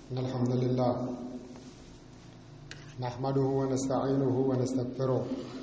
إن الحمد لله نحمده ونستعينه ونستغفره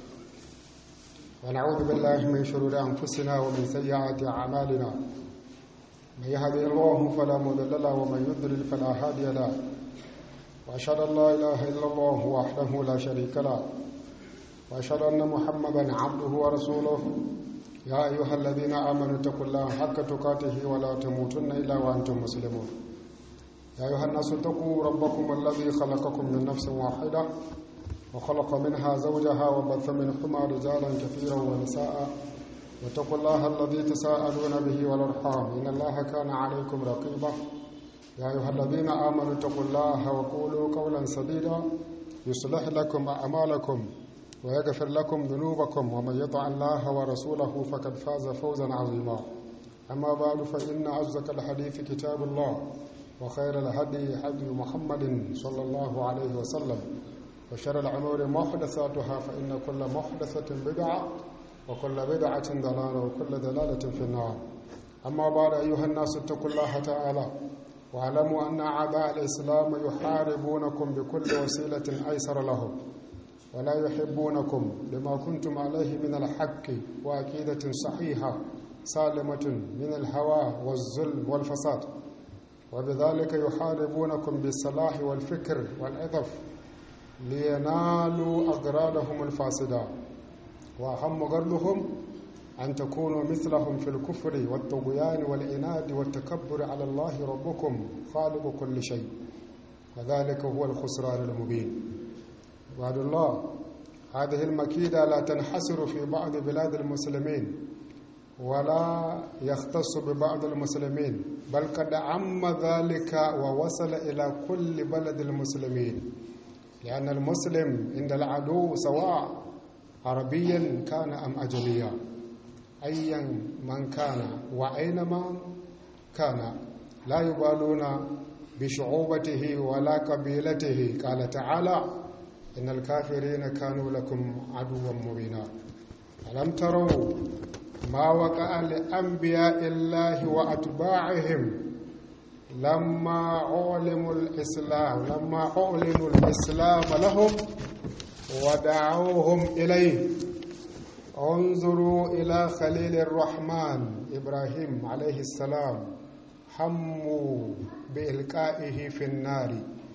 ونعوذ بالله من شرور أنفسنا ومن سيئات أعمالنا من يهده الله فلا مضل له ومن يضلل فلا هادي له وأشهد أن لا إله إلا الله وحده لا شريك له وأشهد أن محمدا عبده ورسوله يا أيها الذين آمنوا اتقوا الله حق تقاته ولا تموتن إلا وأنتم مسلمون يا أيها الناس اتقوا ربكم الذي خلقكم من نفس واحدة وخلق منها زوجها وبث منهما رجالا كثيرا ونساء واتقوا الله الذي تساءلون به والأرحام إن الله كان عليكم رقيبا يا أيها الذين آمنوا اتقوا الله وقولوا قولا سديدا يصلح لكم أعمالكم ويغفر لكم ذنوبكم ومن يطع الله ورسوله فقد فاز فوزا عظيما أما بعد فإن أصدق الحديث كتاب الله وخير الهدي هدي محمد صلى الله عليه وسلم وشر الأمور محدثاتها فإن كل محدثة بدعة وكل بدعة ضلالة وكل ضلالة في النار أما بعد أيها الناس اتقوا الله تعالى واعلموا أن أعداء الإسلام يحاربونكم بكل وسيلة أيسر لهم ولا يحبونكم لما كنتم عليه من الحق وعقيدة صحيحة سالمة من الهوى والظلم والفساد وبذلك يحاربونكم بالصلاح والفكر والعطف لينالوا أغراضهم الفاسدة وأهم غرضهم أن تكونوا مثلهم في الكفر والطغيان والعناد والتكبر على الله ربكم خالق كل شيء وذلك هو الخسران المبين عباد الله هذه المكيدة لا تنحصر في بعض بلاد المسلمين ولا يختص ببعض المسلمين بل قد عم ذلك ووصل إلى كل بلد المسلمين لأن المسلم عند العدو سواء عربيا كان أم أجليا أيا من كان وأينما كان لا يبالون بشعوبته ولا قبيلته قال تعالى إن الكافرين كانوا لكم عدوا مبينا ألم تروا ما وقع لأنبياء الله وأتباعهم لما علموا الإسلام لما علموا الإسلام لهم ودعوهم إليه انظروا إلى خليل الرحمن إبراهيم عليه السلام هموا بإلقائه في النار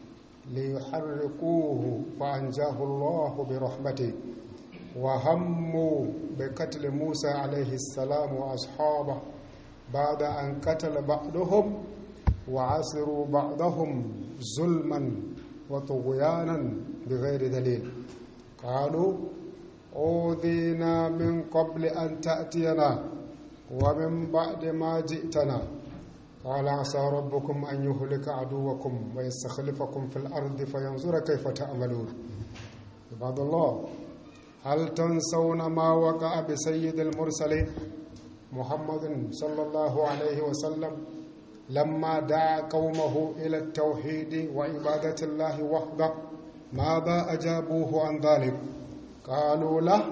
ليحرقوه فأنجاه الله برحمته وهموا بقتل موسى عليه السلام وأصحابه بعد أن قتل بعضهم وعصروا بعضهم ظلما وطغيانا بغير دليل قالوا أوذينا من قبل أن تأتينا ومن بعد ما جئتنا قال عسى ربكم أن يهلك عدوكم ويستخلفكم في الأرض فينظر كيف تعملون عباد الله هل تنسون ما وقع بسيد المرسلين محمد صلى الله عليه وسلم لما دعا قومه إلى التوحيد وعبادة الله وحده ماذا أجابوه عن ذلك قالوا له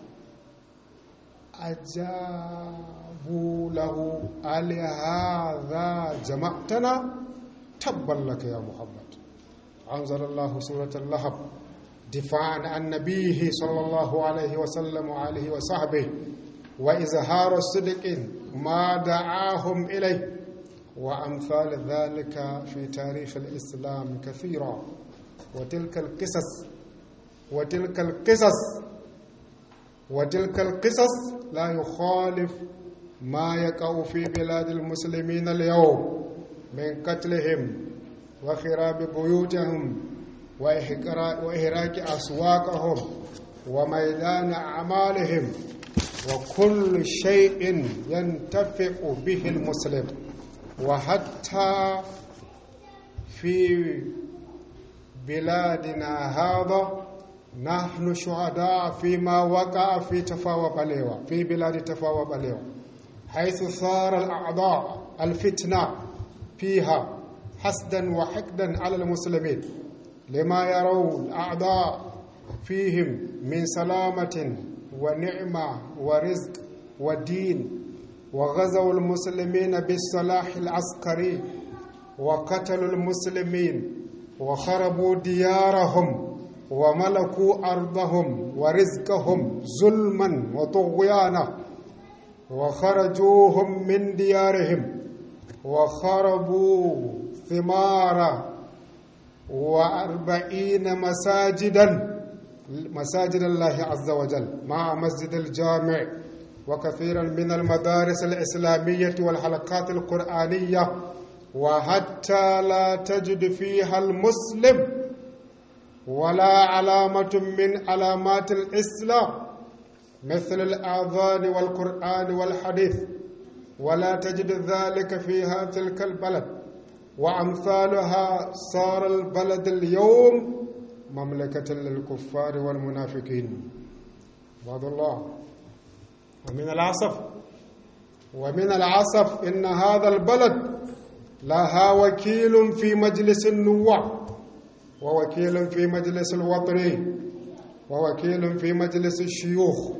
أجابوا له ألهذا جمعتنا تبا لك يا محمد أنزل الله سورة اللهب دفاعا عن نبيه صلى الله عليه وسلم وعليه وصحبه وإظهار الصدق ما دعاهم إليه وأمثال ذلك في تاريخ الإسلام كثيرا وتلك القصص وتلك القصص وتلك القصص لا يخالف ما يقع في بلاد المسلمين اليوم من قتلهم وخراب بيوتهم وإهراك أسواقهم وميدان أعمالهم وكل شيء ينتفع به المسلم وحتى في بلادنا هذا نحن شهداء فيما وقع في تفاوى بليوة في بلاد تفاوى بليوة حيث صار الأعضاء الفتنة فيها حسدا وحقدا على المسلمين لما يرون الأعضاء فيهم من سلامة ونعمة ورزق ودين وغزوا المسلمين بالسلاح العسكري وقتلوا المسلمين وخربوا ديارهم وملكوا أرضهم ورزقهم ظلما وطغيانا وخرجوهم من ديارهم وخربوا ثمار وأربعين مساجدا مساجد الله عز وجل مع مسجد الجامع وكثيرا من المدارس الإسلامية والحلقات القرآنية وحتى لا تجد فيها المسلم ولا علامة من علامات الإسلام مثل الآذان والقرآن والحديث ولا تجد ذلك فيها تلك البلد وأمثالها صار البلد اليوم مملكة للكفار والمنافقين عباد الله ومن العصف ومن العصف إن هذا البلد لها وكيل في مجلس النواب ووكيل في مجلس الوطني ووكيل في مجلس الشيوخ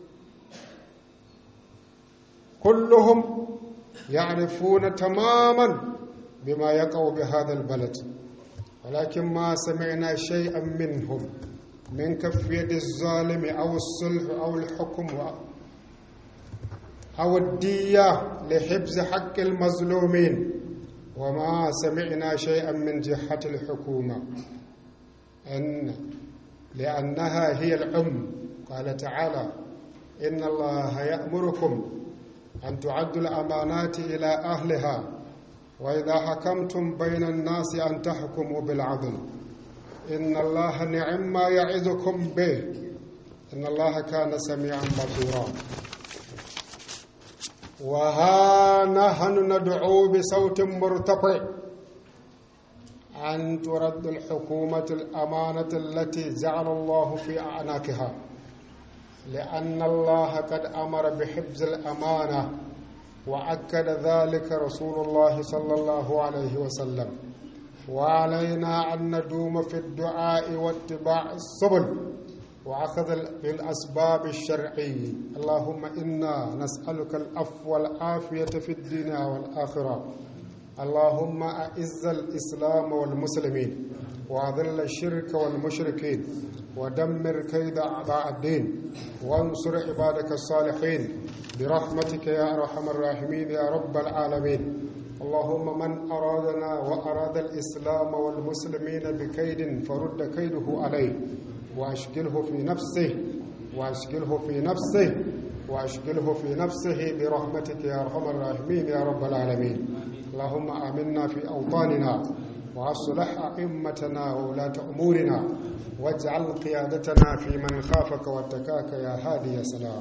كلهم يعرفون تماما بما يقع بهذا البلد ولكن ما سمعنا شيئا منهم من كف يد الظالم أو الصلح أو الحكم أو الدية لحفظ حق المظلومين وما سمعنا شيئا من جهة الحكومة أن لأنها هي الأم قال تعالى إن الله يأمركم أن تعدوا الأمانات إلى أهلها وإذا حكمتم بين الناس أن تحكموا بالعدل إن الله نعم ما يعظكم به إن الله كان سميعا بصيرا وها نحن ندعو بصوت مرتفع أن ترد الحكومة الأمانة التي جعل الله في أعناقها لأن الله قد أمر بحفظ الأمانة وأكد ذلك رسول الله صلى الله عليه وسلم وعلينا أن ندوم في الدعاء واتباع السبل وأخذ بالأسباب الشرعية اللهم إنا نسألك العفو والعافية في الدنيا والآخرة اللهم أعز الإسلام والمسلمين وأذل الشرك والمشركين ودمر كيد أعداء الدين وانصر عبادك الصالحين برحمتك يا أرحم الراحمين يا رب العالمين اللهم من أرادنا وأراد الإسلام والمسلمين بكيد فرد كيده عليه وأشغله في نفسه وأشغله في نفسه وأشغله في نفسه برحمتك يا أرحم الراحمين يا رب العالمين اللهم آمنا في أوطاننا وأصلح أئمتنا وولاة أمورنا واجعل قيادتنا في من خافك واتكاك يا هادي يا سلام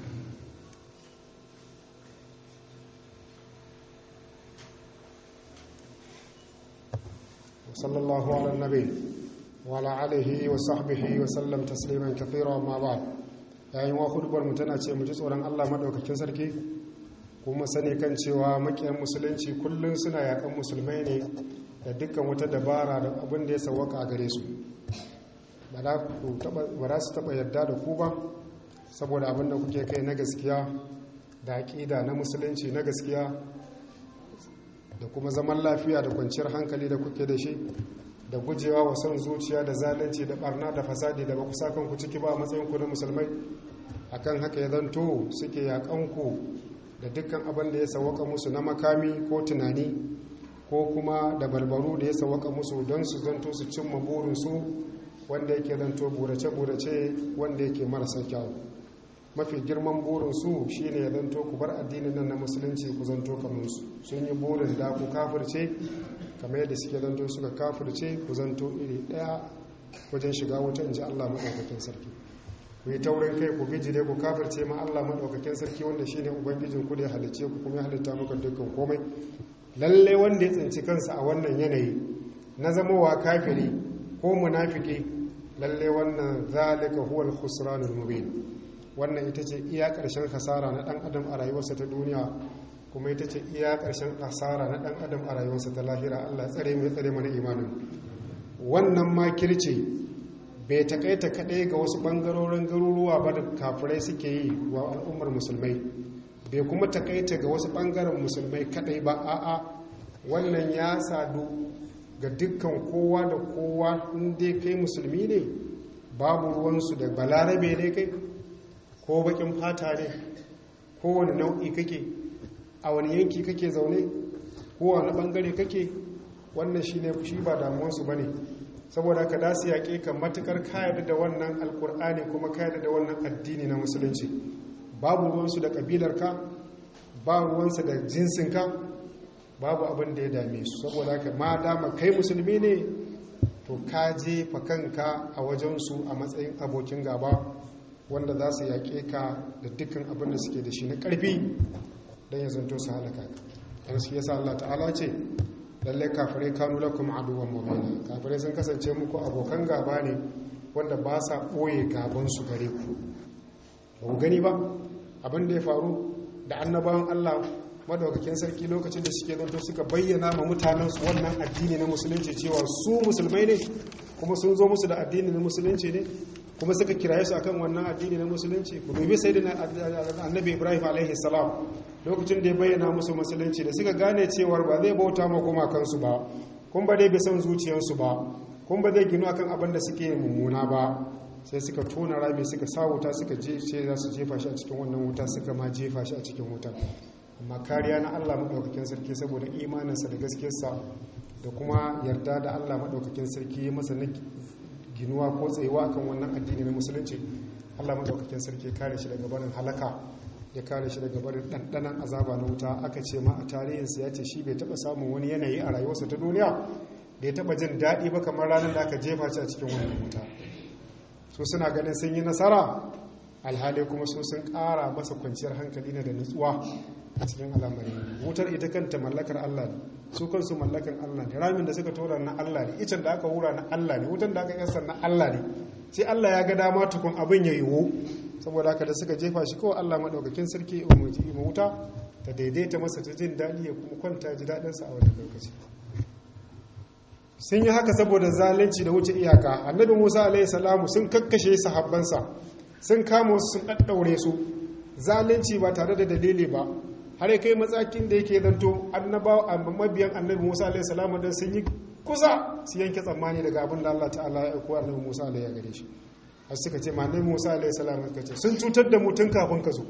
وصلى الله على النبي وعلى آله وصحبه وسلم تسليما كثيرا ما بعد yayin wa hudubar mu tana ce mu ji tsoron Allah madaukakin sarki kuma sani kan cewa makiyan musulunci kullum suna yakan musulmai ne da dukkan wata dabara da abin da ya sawaka a gare su ba za su taba yarda da ku ba saboda abin da kuke kai na gaskiya da aƙida na musulunci na gaskiya da kuma zaman lafiya da kwanciyar hankali da kuke da shi da gujewa wa son zuciya da zalunci da barna da fasadi da ba ku sa kanku ciki ba a matsayin ku na musulmai akan haka ya zanto suke yaƙanku da dukkan abin da ya sawaka musu na makami ko tunani ko kuma da barbaru da ya sawaka musu don su zanto su cimma burinsu wanda yake zanto burace-burace wanda yake marasa kyau mafi girman burinsu shine ya zanto ku bar addinin nan na musulunci ku zanto kamar su sun yi burin da ku kafirce kamar yadda suke zanto suka kafirce ku zanto iri daya wajen shiga wuta in ji Allah maɗaukakin sarki ku yi taurin kai ku bijire ku kafirce ma Allah maɗaukakin sarki wanda shine ubangijin ku da ya halicce ku kuma ya halitta maka dukkan komai lalle wanda ya tsinci kansa a wannan yanayi na zamowa kafiri ko munafiki lalle wannan zalika huwal khusranul mubin wannan ita ce iya ƙarshen hasara na ɗan adam a rayuwarsa ta duniya kuma ita ce iya ƙarshen hasara na ɗan adam a rayuwarsa ta lahira Allah tsare mai tsare mana imanin wannan makirci bai takaita kaɗai ga wasu ɓangarorin garuruwa ba da kafirai suke yi wa al'ummar musulmai bai kuma takaita ga wasu ɓangaren musulmai kaɗai ba a'a wannan ya sadu ga dukkan kowa da kowa inda kai musulmi ne babu ruwansu da balarabe ne kai ko bakin fata ne kowane nau'i kake a wani yanki kake zaune ko wani bangare kake wannan shi ne shi ba damuwansu ba ne saboda ka dasu yaƙe ka matukar kayar da wannan alkur'ani kuma kayar da wannan addini na musulunci babu ruwansu da ƙabilarka ba ruwansu da jinsinka babu abin da ya dame su saboda ka ma dama kai musulmi ne to ka jefa kanka a wajensu a matsayin abokin gaba wanda za su yaƙe ka da dukkan abin da suke da shi na ƙarfi don ya zanto su halaka ka yanzu yasa Allah ta'ala ce lalle kafirai kanu lakum aduwwan mubina kafirai sun kasance muku abokan gaba ne wanda ba sa boye gaban su gare ku ba ku gani ba abin da ya faru da annabawan Allah madaukakin sarki lokacin da suke zanto suka bayyana ma mutanen su wannan addini na musulunci cewa su musulmai ne kuma sun zo musu da addini na musulunci ne kuma suka kiraye su akan wannan addini na musulunci ku dubi sayyidina annabi Ibrahim alaihi salam lokacin da ya bayyana musu musulunci da suka gane cewar ba zai bauta ma kuma kansu ba kun ba dai bi son zuciyarsu ba kun ba zai ginu akan abin da suke mummuna ba sai suka tona rami suka sa wuta suka je ce za su jefa shi a cikin wannan wuta suka ma jefa shi a cikin wuta amma kariya na Allah madaukakin sarki saboda imaninsa da gaskiyarsa da kuma yarda da Allah madaukakin sarki ya masa ginuwa ko tsayuwa akan wannan addini na musulunci Allah madaukakin sarki ya kare shi daga barin halaka ya kare shi daga barin ɗanɗanan azaba na wuta aka ce ma a tarihinsa ya ce shi bai taɓa samun wani yanayi a rayuwarsa ta duniya da ya taɓa jin daɗi ba kamar ranar da aka jefa shi a cikin wannan wuta su suna ganin sun yi nasara alhali kuma su sun ƙara masa kwanciyar hankali ne da nutsuwa a cikin al'amari wutar ita kanta mallakar Allah ne su kansu mallakan Allah ne ramin da suka tora na Allah ne icen da aka hura na Allah ne wutan da aka yasa na Allah ne sai Allah ya ga dama tukun abin ya yiwu saboda haka da suka jefa shi kawai Allah maɗaukakin sarki umarci wuta ta daidaita masa ta jin daɗi ya kuma kwanta ji daɗinsa a wani lokaci sun yi haka saboda zalunci da wuce iyaka annabi musa alaihi salamu sun kakkashe sahabbansa sun kama wasu sun ɗaɗɗaure su zalunci ba tare da dalili ba har kai matsakin da yake zanto annabawa mabiyan annabi musa alaihi salamu don sun yi kusa su yanke tsammani daga abin da allah ta'ala ya aiko annabi musa alaihi ya gare shi har suka ce ma nai musa alaihi salam suka ce sun cutar da mutum kafin ka zo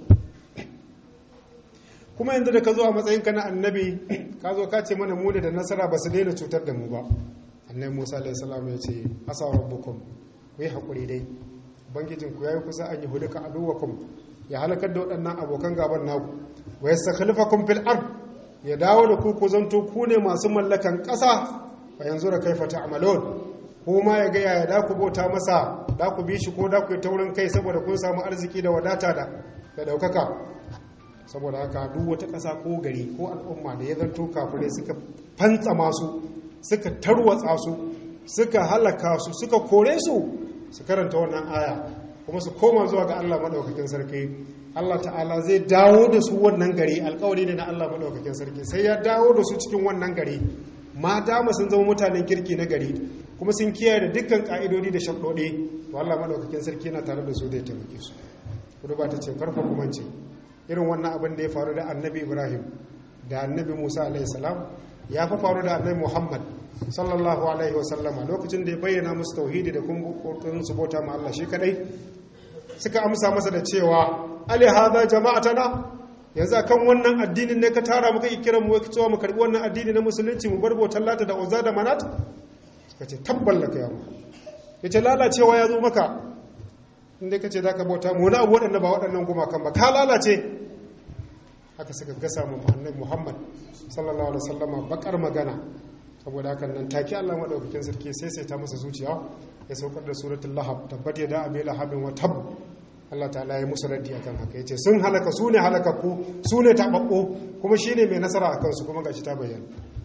kuma yanzu da ka zo a matsayin ka na annabi ka zo ka ce mana mu da nasara ba su daina cutar da mu ba annabi musa alaihi salam ya ce asa rabbukum ku yi hakuri dai ubangijin ku yayi kusa an yi hulika aduwakum ya halakar da waɗannan abokan gaban naku wa yastakhlifakum fil ard ya dawo da ku ku zanto ku ne masu mallakan ƙasa fa yanzu da kaifa ta'malun ko ma ya gaya ya da ku bauta masa da ku bi shi ko da ku yi taurin kai saboda kun samu arziki da wadata da da daukaka saboda haka duk wata ƙasa ko gari ko al'umma da ya zanto kafirai suka fantsa masu suka tarwatsa su suka halaka su suka kore su su karanta wannan aya kuma su koma zuwa ga Allah madaukakin sarki Allah ta'ala zai dawo da su wannan gari alkawari ne na Allah madaukakin sarki sai ya dawo da su cikin wannan gari mata sun zama mutanen kirki na gari kuma sun kiyaye da dukkan ka'idodi da shaɗoɗe to Allah maɗaukakin sarki yana tare da su zai taimake su kudu ba ta ce karfa kuma ce irin wannan abin da ya faru da annabi ibrahim da annabi musa alaihi salam ya fa faru da annabi muhammad sallallahu alaihi wa sallama lokacin da ya bayyana musu tauhidi da kuma kokarin su bauta ma Allah shi kadai suka amsa masa da cewa ali hadha jama'atana yanzu akan wannan addinin ne ka tara muka kiran mu cewa mu karbi wannan addini na musulunci mu bar bautar lata da uzza da manat suka ce tabballaka ya mu yace lalacewa ya zo maka inda kace zaka bauta mu wani abu waɗanda ba waɗannan gumakan ba ka lalace haka suka gasa mu annabi Muhammad sallallahu alaihi wasallama bakar magana saboda haka nan take Allah madaukakin sarki sai sai ta masa zuciya ya saukar da suratul lahab tabbat yada abi lahabin wa tab Allah ta'ala ya musu raddi akan haka yace sun halaka su ne halakakku su ne tababbo kuma shine mai nasara akan su kuma gashi ta bayyana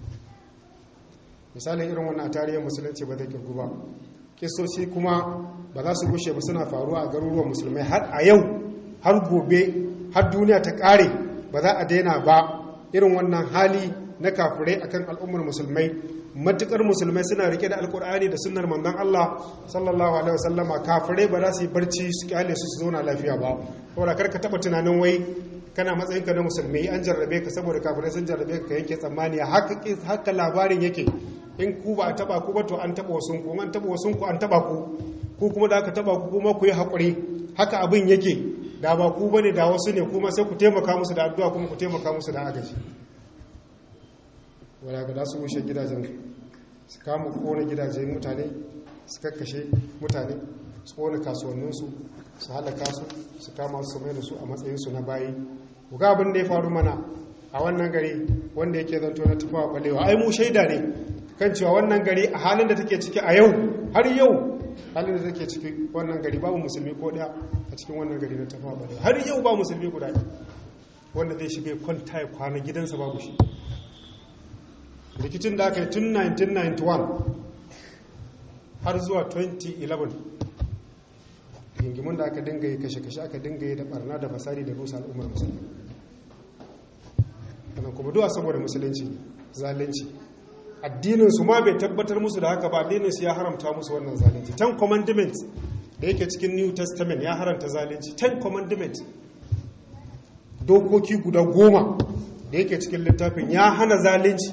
misalin irin wannan a tarihin musulunci ba zai kirgu ba kisoci kuma ba za su gushe ba suna faruwa a garuruwan musulmai har a yau har gobe har duniya ta kare ba za a daina ba irin wannan hali na kafirai akan al'ummar musulmai matukar musulmai suna rike da alkur'ani da sunnar manzon Allah sallallahu alaihi wasallama kafirai ba za su yi barci su kyale su su zauna lafiya ba saboda kar ka taba tunanin wai kana matsayinka na musulmi an jarrabe ka saboda kafirai sun jarrabe ka yanke tsammani haka labarin yake in ku ba a taba ku ba to an taba wasun ku an taba wasun ku an taba ku ku kuma da aka taba ku kuma ku yi haƙuri haka abin yake da ba ku bane da wasu ne kuma sai ku taimaka musu da addu'a kuma ku taimaka musu da agaji wala ga su wuce gidajen su kama kona gidajen mutane su kakkashe mutane su kona kasuwanninsu su halaka su su kama su mai da su a matsayinsu na bayi ku ga abin da ya faru mana a wannan gari wanda yake zanto na tafawa balewa ai mu shaida ne kan cewa wannan gari a halin da take ciki a yau har yau halin da take ciki wannan gari babu musulmi ko daya a cikin wannan gari na tafawa balewa har yau ba musulmi guda wanda zai shiga kwanta ya kwana gidansa babu shi rikicin da aka yi tun 1991 har zuwa 2011 gingimin da aka dinga yi kashe-kashe aka dinga yi da barna da fasari da rusa al'ummar musulmi wannan kuma duwa saboda musulunci zalunci addinin su ma bai tabbatar musu da haka ba addinin su ya haramta musu wannan zalunci ten commandments da yake cikin new testament ya haramta zalunci ten commandments dokoki guda goma da yake cikin littafin ya hana zalunci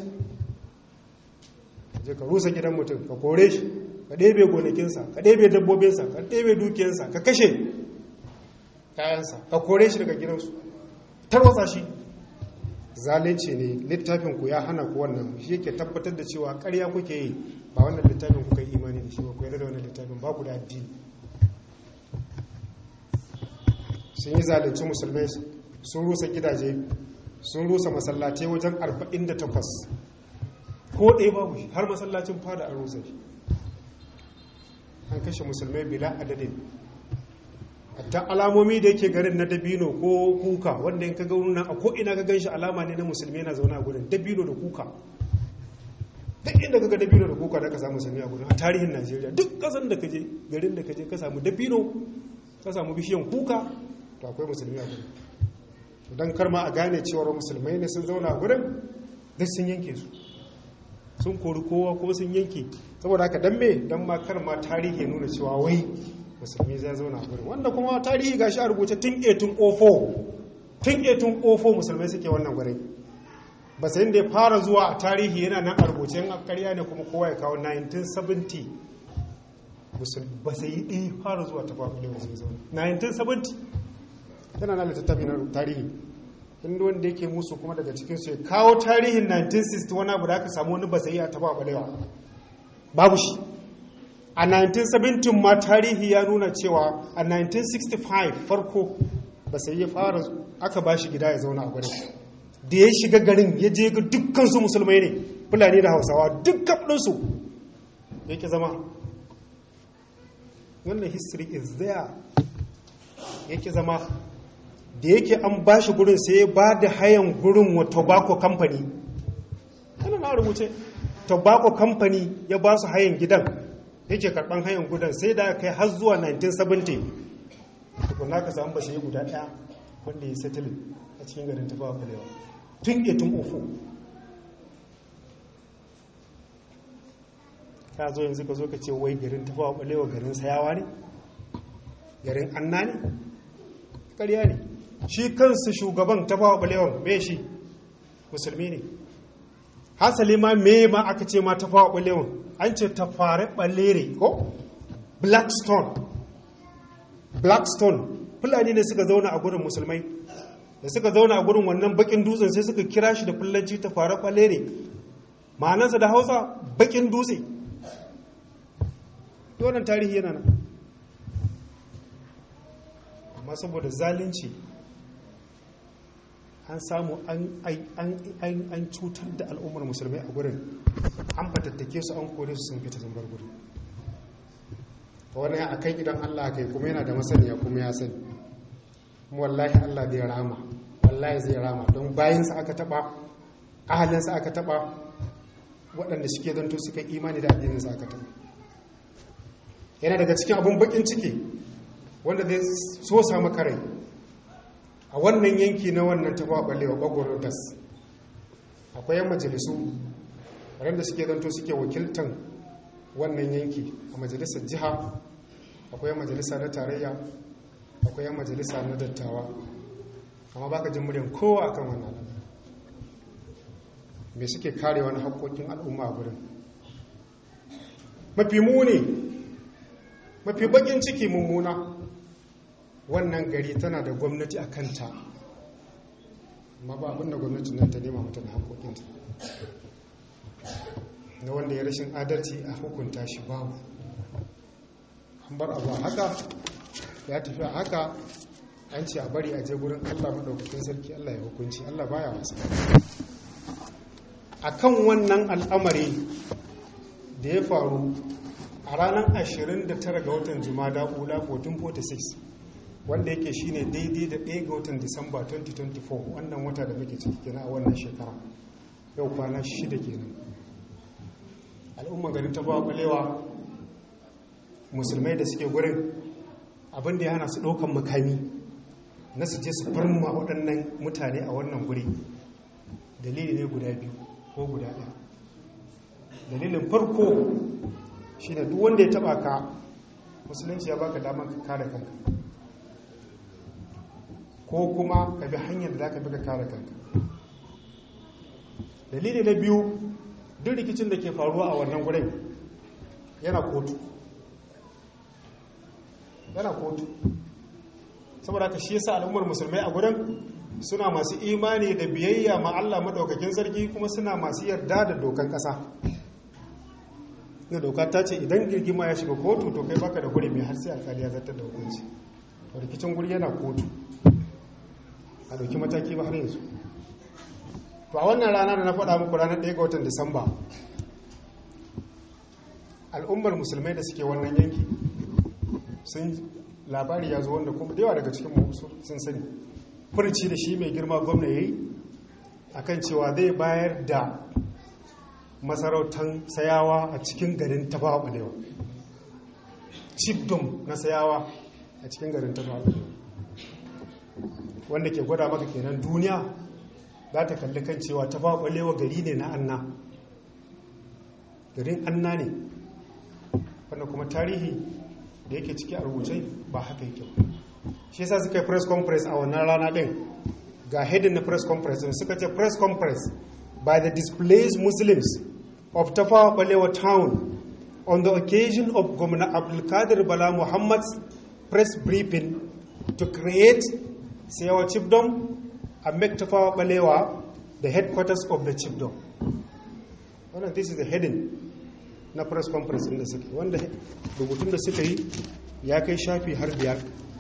je ka rusa gidan mutum ka kore shi ka ɗebe gonakinsa ka ɗebe dabbobinsa ka ɗebe dukiyarsa ka kashe kayansa ka kore shi daga gidansu tarwatsa shi zalunci ne littafin ku ya hana ku wannan shi yake tabbatar da cewa ƙarya kuke yi ba wannan littafin kuka yi imani da shi ba ku yarda da wannan littafin ba ku da addini sun yi zalunci musulmai sun rusa gidaje sun rusa masallatai wajen 48 ko ɗaya babu shi har masallacin fada an rusa shi an kashe musulmai bila adadin hatta alamomi da yake garin na dabino ko kuka wanda in ka ga nan a ko'ina ka gan shi alama ne na musulmi yana zaune a gudun dabino da kuka duk inda ka ga dabino da kuka da ka samu musulmi a gudun a tarihin najeriya duk kasan da ka je garin da ka je ka samu dabino ka samu bishiyan kuka to akwai musulmi a gudun don karma a gane cewar musulmai ne sun zauna a gudun duk sun yanke su sun kori kowa ko sun yanke saboda haka dan me dan ma kar ma tarihi nuna cewa wai musulmi zai zauna a gurin wanda kuma tarihi gashi a rubuce tun 1804 tun 1804 musulmai suke wannan gurin ba sai da ya fara zuwa a tarihi yana nan a rubuce in karya ne kuma kowa ya kawo 1970 ba sai yi ɗaya fara zuwa ta fafi lewa sai zauna 1970 yana na littattafi na tarihi inda wanda yake musu kuma daga cikinsu ya kawo tarihin 1960 wani abu da aka samu wani basayi a taba balewa babu shi a 1970 ma tarihi ya nuna cewa a 1965 farko basayi ya fara aka ba shi gida ya zauna a gudun da ya shiga garin ya je ga dukkansu musulmai ne fulani da hausawa dukkan ɗinsu ya ke zama wannan history is there ya ke zama da yake an ba shi gurin sai ya ba da hayan gurin wa tobacco company yana na rubuce tobacco company ya ba su hayan gidan yake karban hayan gudan sai da kai har zuwa 1970 tukuna ka samu bashi guda daya wanda ya settle a cikin garin tafawa balewa tun 1804 ka zo yanzu ka zo ka ce wai garin tafawa balewa garin sayawa ne garin anna ne ƙarya ne shi kansu shugaban ta fawa ɓalewan me shi musulmi ne hasali ma me ma aka ce ma ta fawa ɓalewan an ce ta fara ɓalere ko blackstone blackstone fulani ne suka zauna a gurin musulmai da suka zauna a gurin wannan bakin dutsen sai suka kira shi da fulanci ta fara ɓalere ma'anansa da hausa bakin dutse wannan tarihi yana nan amma saboda zalunci an samu an cutar da al'ummar musulmai a gurin an fatattake su an kore su sun fita sun bar gurin ta wani a kan idan allah kai kuma yana da masaniya kuma ya sani wallahi allah zai rama wallahi zai rama don bayansa aka taba ahalinsa aka taba waɗanda suke zanto suka imani da addininsa aka taba yana daga cikin abin bakin ciki wanda zai so samu karai a wannan yanki na wannan tafa balewa bagwaro das akwai yan majalisu waɗanda suke zanto suke wakiltan wannan yanki a majalisar jiha akwai yan majalisa na tarayya akwai yan majalisa na dattawa amma baka jin muryan kowa akan wannan al'amari me suke kare wani haƙoƙin al'umma a gurin mafi muni mafi bakin ciki mummuna wannan gari tana da gwamnati a kanta amma ba abinda gwamnati nan ta nema mata da haƙoƙinta na wanda ya rashin adalci a hukunta shi babu an bar abu a haka ya tafi a haka an ce a bari a je gurin allah maɗaukakin sarki allah ya hukunci allah baya wasa a kan wannan al'amari da ya faru a ranar 29 ga watan jumada ula 1446 wanda yake shine daidai da 1 ga watan disamba 2024 wannan wata da muke ciki kenan a wannan shekara yau kwana shida kenan al'umma garin ta ba kwalewa musulmai da suke gurin abinda ya hana su ɗaukan makami na su je su farma waɗannan mutane a wannan guri dalili ne guda biyu ko guda ɗaya dalilin farko shi ne duk wanda ya taɓa ka musulunci ya baka damar ka kare kanka ko kuma ka bi hanyar da za ka bi ka kare kanka dalili na biyu duk rikicin da ke faruwa a wannan gurin yana kotu yana kotu saboda ka shi yasa al'ummar musulmai a gurin suna masu imani da biyayya ma Allah madaukakin sarki kuma suna masu yarda da dokan kasa na doka ta ce idan girgima ya shiga kotu to kai baka da guri mai har sai alkali ya zartar da hukunci to rikicin guri yana kotu a dauki mataki ba har yanzu to a wannan rana da na faɗa muku ranar 1 ga watan disamba al'ummar musulmai da suke wannan yanki sun labari ya zo wanda kuma da yawa daga cikin sun sani furci da shi mai girma gwamna ya yi a kan cewa zai bayar da masarautar sayawa a cikin garin tafawa ɓalewa chiefdom na sayawa a cikin garin tafawa ɓalewa wanda ke gwada maka kenan duniya za ta kalli kan cewa tafawa ɓalewa gari ne na anna garin anna ne wanda kuma tarihi da yake ciki a rubuce ba haka yake shi yasa suka yi press conference a wannan rana din ga heading na press conference suka ce press conference by the displaced muslims of tafawa balewa town on the occasion of Gwamna Abdulkadir Bala Muhammad's press briefing to create Sayawa Chiefdom and make Tafawa Balewa the headquarters of the chiefdom. Wannan this is the heading na press conference da suke wanda rubutun da suka yi ya kai shafi har biyar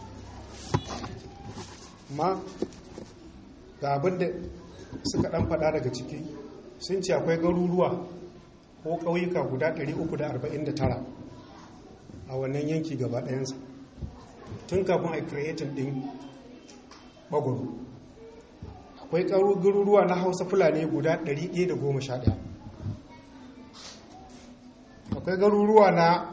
ma ga abin da suka dan fada daga ciki sun ce akwai garuruwa ko ƙauyuka guda 349 a wannan yanki gaba ɗayansa tun kafin a creating ɗin ɓagwaro akwai garuruwa na hausa fulani guda 111 akwai garuruwa na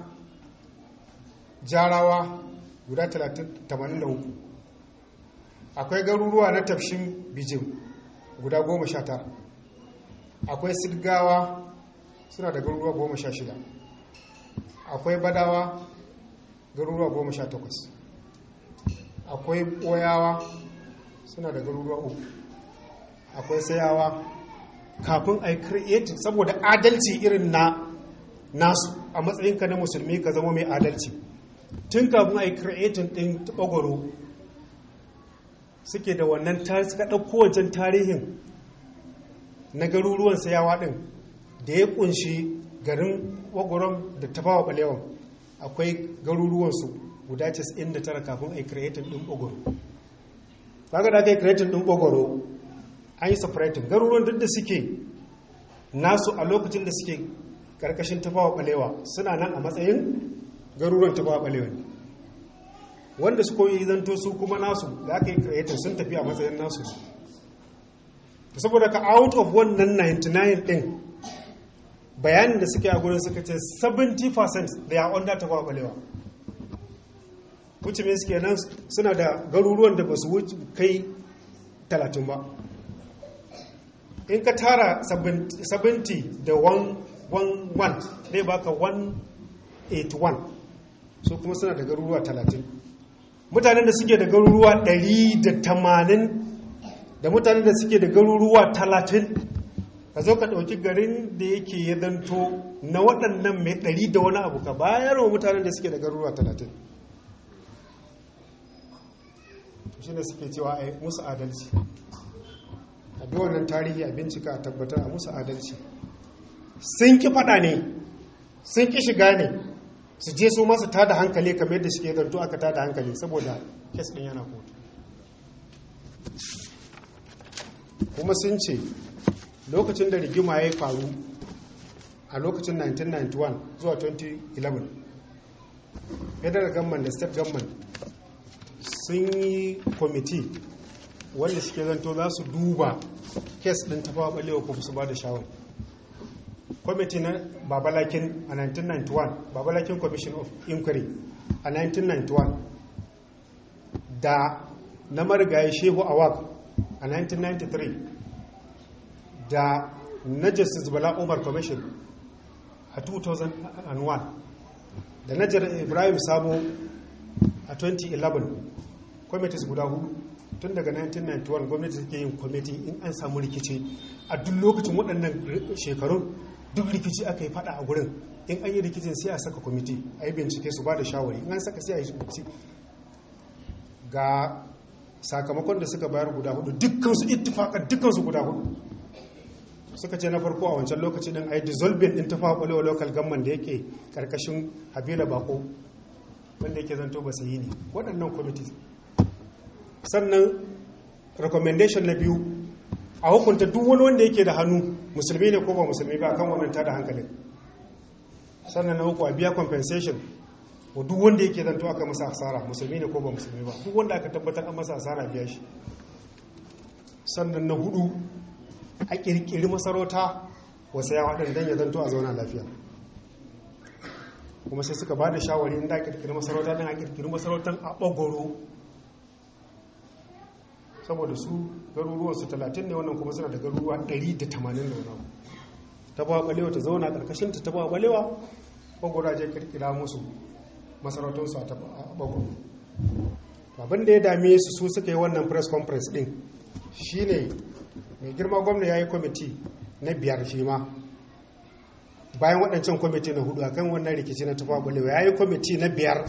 jarawa guda 83 akwai garuruwa na tafshin bijin guda 19 akwai sidgawa suna da garuruwa 16 akwai badawa garuruwa 18 akwai boyawa suna da garuruwa uku akwai sayawa kafin a yi saboda adalci irin na nasu a matsayinka na musulmi ka zama mai adalci tun kafin a yi creating ɗin ɓagwaro suke da wannan suka ɗauko wancan tarihin na garuruwan sayawa ɗin da ya ƙunshi garin ɓagwaron da tafawa ɓalewan akwai garuruwansu guda 99 kafin a yi creating ɗin ɓagwaro kaga da aka yi creating ɗin ɓagwaro an yi separating garuruwan duk da suke nasu a lokacin da suke karkashin tafawa balewa suna nan a matsayin garuruwan tafawa balewa ne wanda su koyi zanto su kuma nasu da aka yi creator sun tafi a matsayin nasu saboda ka out of wannan 99 din bayanin da suke a gurin suka ce 70% da ya under tafawa balewa wuce mai suke nan suna da garuruwan da ba su wuce kai 30 ba in ka tara 70 da 1 zai baka 181 so kuma suna da garuruwa 30 mutanen da suke da garuruwa 180 da mutanen da suke da garuruwa talatin ka zo ka ɗauki garin da yake ya zanto na waɗannan mai ɗari da wani abu ka bayar wa mutanen da suke da garuruwa talatin shi ne suke cewa a musu adalci a bi wannan tarihi a bincika a tabbatar a musu adalci sun ki faɗa ne sun ki shiga ne su je su masu tada hankali kamar yadda suke zanto aka tada hankali saboda kes ɗin yana kotu kuma sun ce lokacin da rigima ya faru a lokacin 1991 zuwa 2011 federal government da state government sun yi kwamiti wanda suke zanto za su duba kes ɗin tafawa ɓalewa ko su ba da shawar kwamiti na babalakin a 1991 babalakin commission of inquiry a 1991 da na marigayi shehu awak a 1993 da na justice bala umar commission a 2001 da na ibrahim sabo a 2011 committees guda hudu tun daga 1991 gwamnati take yin kwamiti in an samu rikici a duk lokacin waɗannan shekarun duk rikici aka yi fada a gurin in an yi rikicin sai a saka kwamiti a yi bincike su ba da shawari in an saka sai a yi bincike ga sakamakon da suka bayar guda hudu dukkansu ittifakar dukkansu guda hudu suka ce na farko a wancan lokaci din a yi dissolving din tafa kwalewa local government da yake karkashin habila bako wanda yake zanto ba yi ne waɗannan kwamiti sannan recommendation na biyu a hukunta duk wani wanda yake da hannu musulmi ne ko ba musulmi ba kan wannan tada hankalin sannan na uku a biya compensation wa duk wanda yake zanto aka masa asara musulmi ne ko ba musulmi ba duk wanda aka tabbatar an masa asara biya shi sannan na hudu a kirkiri masarauta wasu yawa ɗin don ya zanto a zauna lafiya kuma sai suka ba da shawari inda a kirkiri masarauta don a kirkiri masarautar a ɓagoro saboda su garuruwansu talatin ne wannan kuma suna da garuruwa 180 da wani ta ba ɓalewa ta zauna ƙarƙashinta ta ba ɓalewa ɓagoro je kirkira musu masarautarsu a ɓagoro abin da ya dame su su suka yi wannan press conference ɗin shine mai girma gwamna ya yi kwamiti na biyar shi ma bayan waɗancan kwamiti na hudu akan wannan rikici na tufa balewa ya yi kwamiti na biyar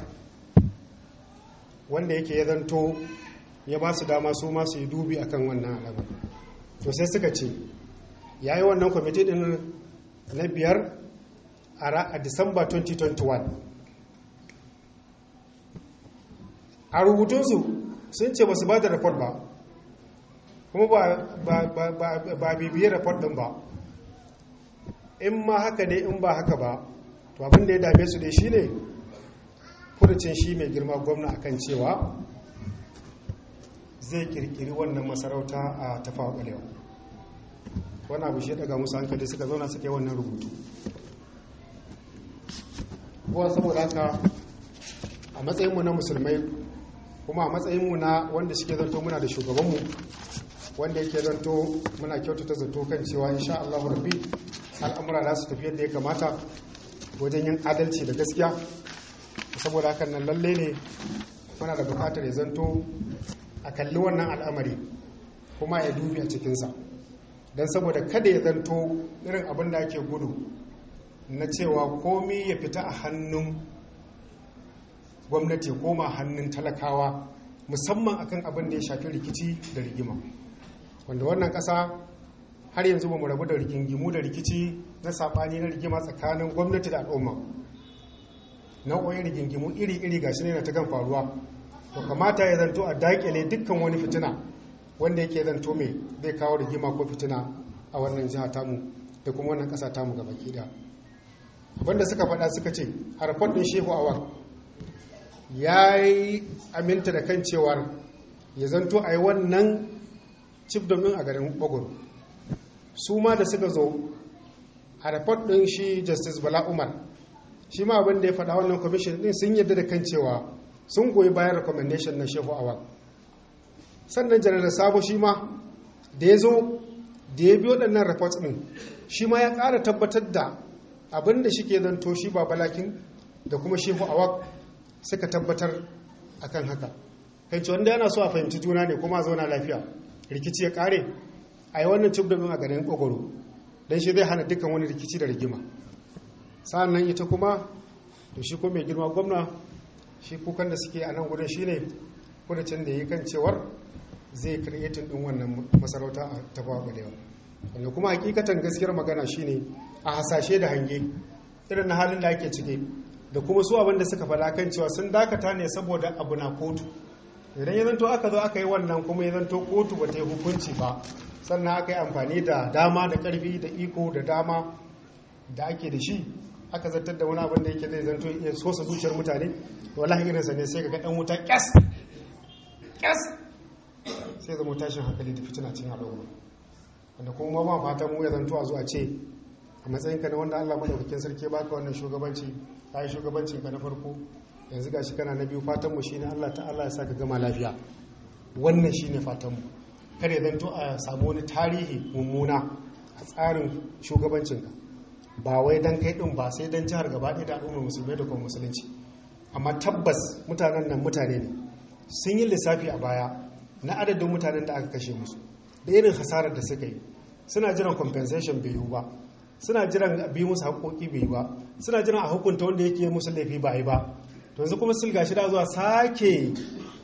wanda yake ya zanto ya ba su dama su masu yi dubi akan wannan alamar to sai suka ce ya yi wannan kwamiti ɗin na biyar a disamba 2021 a rubutunsu sun ce ba su ba da report ba kuma ba bibiyar report din ba in ma haka ne in ba haka ba to abin da ya dame su dai shine furucin shi mai girma gwamna akan cewa zai kirkiri wannan masarauta a tafawa kalewa wani abu shi daga musu hankali suka zauna suka yi wannan rubutu kuwa saboda haka a matsayinmu na musulmai kuma a matsayinmu na wanda suke zanto muna da shugabanmu wanda yake zanto muna kyautata zato kan cewa insha Allah rabbi al'amura za su tafi yadda ya kamata wajen yin adalci da gaskiya saboda hakan nan lalle ne muna da bukatar ya zanto a kalli wannan al'amari kuma ya dubi a cikinsa don saboda kada ya zanto irin abin da ake gudu na cewa komi ya fita a hannun gwamnati koma hannun talakawa musamman akan abin da ya shafi rikici da rigima wanda wannan ƙasa har yanzu ba mu rabu da rigingimu da rikici na saɓani na rigima tsakanin gwamnati da al'umma nau'o'in rigingimu iri-iri ga shi ne na ta kan faruwa to kamata ya zanto a daƙile dukkan wani fitina wanda yake zanto mai zai kawo rigima ko fitina a wannan jiha tamu da kuma wannan ƙasa tamu gaba ɗaya abinda suka faɗa suka ce harfar ɗin shehu awar ya yi aminta da kan cewar ya zanto a yi wannan cif domin a garin bagoro su ma da suka zo a report ɗin shi justice bala umar shi ma abin da ya faɗa wannan commission ɗin sun yadda da kan cewa sun goyi bayan recommendation na shehu awal sannan janar sabo shi ma da ya zo da ya bi waɗannan report ɗin shi ma ya ƙara tabbatar da abin da shi ke zanto shi ba balakin da kuma shehu awal suka tabbatar akan haka kai ce wanda yana so a fahimci juna ne kuma a zauna lafiya rikici ya kare a yi wannan cif a garin kogoro don shi zai hana dukkan wani rikici da rigima sa'an nan ita kuma to shi kuma mai girma gwamna shi kukan da suke a nan gudun shi ne kudacin da yi kan cewar zai kreatin din wannan masarauta a tafawa balewa wanda kuma hakikatan gaskiyar magana shine a hasashe da hange irin na halin da ake ciki da kuma su abin da suka faɗa kan cewa sun dakata ne saboda abu na kotu idan ya zanto aka zo aka yi wannan kuma ya zanto kotu ba ta yi hukunci ba sannan aka yi amfani da dama da ƙarfi da iko da dama da ake da shi aka zartar da wani abin da yake zai zanto ya sosa zuciyar mutane wallahi irinsa ne sai ga ɗan wuta ƙyas ƙyas sai zama tashin hankali da fitina cikin al'umma wanda kuma ma fata mu ya zanto a zuwa ce a matsayinka na wanda Allah madaukakin sarki baka wannan shugabanci ka yi shugabancin ka na farko yanzu gashi kana na biyu fatan mu shine Allah ta'ala ya saka gama lafiya wannan shine fatan mu kare zanto a samu wani tarihi mummuna a tsarin shugabancin ka ba wai dan kai din ba sai dan jihar gaba ɗaya da al'ummar musulmai da kuma musulunci amma tabbas mutanen nan mutane ne sun yi lissafi a baya na adadin mutanen da aka kashe musu da irin hasarar da suka yi suna jiran compensation bai yiwu ba suna jiran bi musu haƙoƙi bai yi ba suna jiran a hukunta wanda yake musu laifi ba yi ba to yanzu kuma silga shi da zuwa sake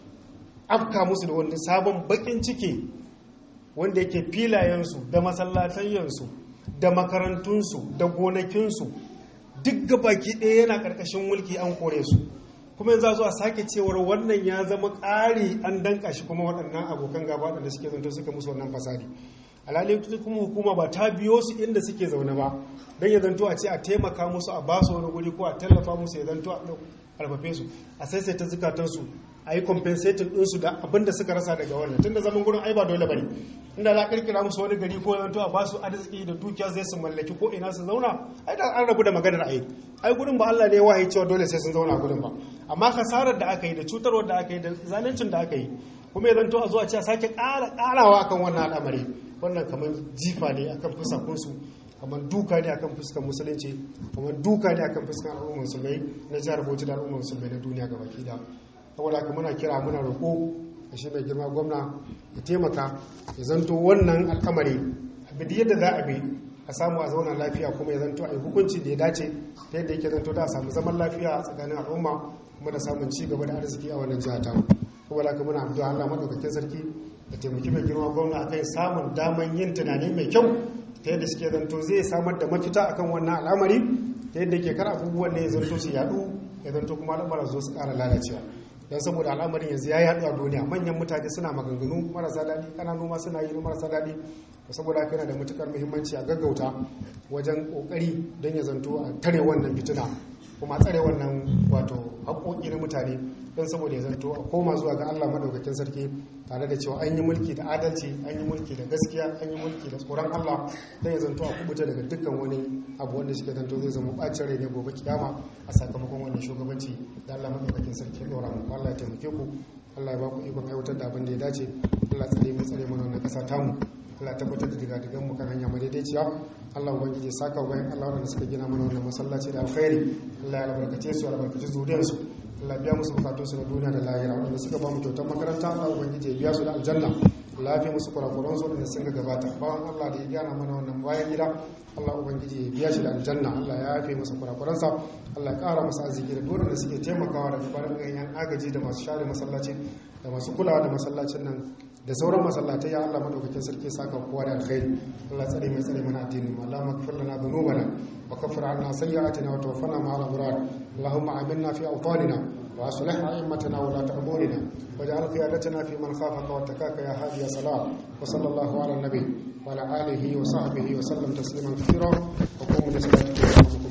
afka musu da wani sabon bakin ciki wanda yake filayensu da masallatayyansu da makarantunsu da gonakinsu duk gabaki ɗaya yana ƙarƙashin mulki an kore su kuma yanzu zuwa sake cewar wannan ya zama ƙari an danka shi kuma waɗannan abokan gaba da suke zanto suka musu wannan fasadi alhali kuma hukuma ba ta biyo su inda suke zaune ba don ya zanto a ce a taimaka musu a basu wani guri ko a tallafa musu ya zanto a karfafe su a saisaita zukatansu a yi compensating ɗinsu da abin da suka rasa daga wannan tun da zaman gurin ai ba dole bane inda za a kirkira musu wani gari ko zanto a basu arziki da dukiya zai su mallaki ko ina su zauna ai da an rabu da maganar ai ai gurin ba Allah ne ya wahayi cewa dole sai sun zauna a gurin ba amma kasarar da aka yi da cutarwar da aka yi da zaluncin da aka yi kuma ya zanto a zuwa ce a sake ƙara ƙarawa akan wannan al'amari wannan kamar jifa ne akan fusakunsu kamar duka ne akan fuskar musulunci kamar duka ne akan fuskar al'ummar musulmai na jihar bauchi da al'ummar musulmai na duniya gaba ki da saboda haka muna kira muna roƙo da shi mai girma gwamna ya taimaka ya zanto wannan al'amari abin yadda za a bi a samu a zauna lafiya kuma ya zanto a yi hukunci da ya dace ta yadda yake zanto da a samu zaman lafiya a tsakanin al'umma kuma da samun ci gaba da arziki a wannan jiha ta saboda haka muna addu'a Allah madaukakin sarki da taimaki mai girma gwamna akan samun daman yin tunani mai kyau ta yadda suke zanto zai samar da mafita akan wannan al'amari ta yadda ke kar abubuwan ne ya zanto su yadu ya zanto kuma al'amara zo su kara lalacewa don saboda al'amarin yanzu ya yadu a duniya manyan mutane suna maganganu marasa daɗi ƙananu ma suna yi marasa daɗi saboda haka yana da matukar muhimmanci a gaggauta wajen ƙoƙari don ya zanto a tare wannan fitina kuma tsare wannan wato haƙoƙi na mutane don saboda ya zanto a koma zuwa ga Allah madaukakin sarki tare da cewa an yi mulki da adalci an yi mulki da gaskiya an yi mulki da tsoron Allah don ya zanto a kubuta daga dukkan wani abu wanda suke zanto zai zama bacin rai ne gobe kiyama a sakamakon wannan shugabanci da Allah madaukakin sarki ya dora mu Allah ya taimake ku Allah ya ba ku ikon aiwatar da abin da ya dace Allah tsare mu tsare mana wannan kasa tamu Allah tabbatar da digadigan mu kan hanya madaidaiciya Allah ubangiji ya saka bayan Allah wanda suka gina mana wannan masallaci da alkhairi Allah ya albarkace su albarkace zuriyarsu Allah biya musu bukatunsu na duniya da lahira wanda suka ba mu kyautar makaranta Allah ubangiji ya biya su da aljanna Allah ya fi musu kurakuran su wanda sun ga gabata bawan Allah da ya gyara mana wannan bayan gida Allah ubangiji ya biya shi da aljanna Allah ya yafe masa kurakuransa Allah ya kara masa arziki da dole da suke taimakawa daga farin yan agaji da masu share masallaci da masu kulawa da masallacin nan da sauran masallatai ya Allah madaukakin sarki saka kowa da alkhairi Allah tsare mai tsare mana addinin mu Allah maghfir lana dhunubana wa kaffir anna sayyi'atina wa tawaffana ma'al abrar Allahumma aminna fi awtanina wa aslih a'immatana wa la ta'murina waj'al qiyadatana fi man khafaka wa takaka ya hadi ya salam wa sallallahu ala nabi wa ala alihi wa sahbihi wa sallam tasliman kathira wa qumu li salatikum